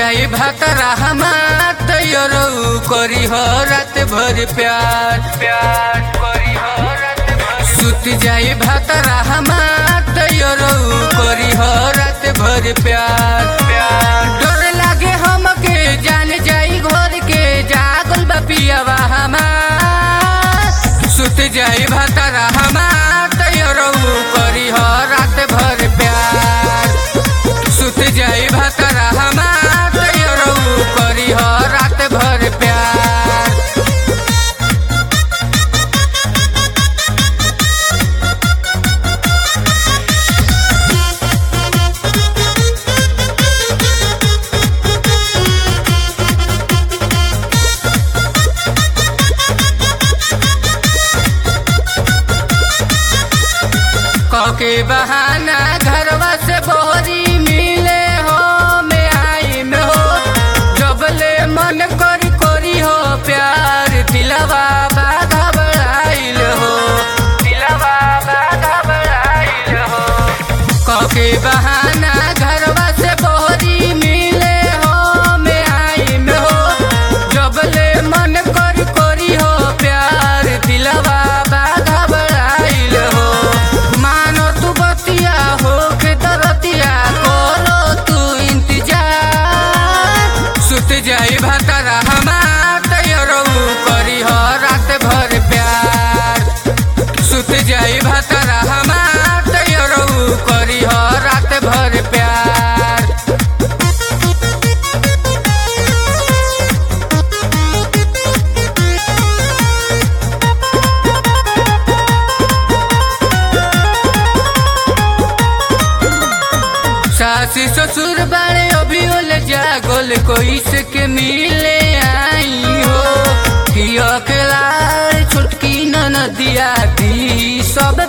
जाई भातरा हमार तैयारो करी हो रात भर प्यार प्यार करी हो रात भर सुत जाई भातरा हमार तैयारो करी हो रात भर प्यार प्यार डर लागे हमके जान जाई घर के जागल बा पियावा हमार सुत जाई भातरा हमार तैयारो करी हो रात भर प्यार सुत जाई भातरा हमार तैयारो करी हो रात भर प्यार कके बहाना घरवा से बोरी मिले हो में आई में हो जबले मन करी करी हो प्यार दिलवा बाधा बढ़ाइल हो दिलवा बाधा बढ़ाइल हो कके बहाना घरवा से बोरी मिले हो में आई में हो जबले मन करी करी हो प्यार दिलवा बाधा बढ़ाइल हो मानो तू बतिया हो के दरतिया करो तू इंतजार सुत जाई भातरा हमार तैयारो करी हो रात भर प्यार सुत जाई भातरा हमार तैयारो करी हो रात भर प्यार सासी ससुर बाड़े अभी ओल जागल कोई से के मिले आई हो कि अकेला छुटकी न नदिया दी सब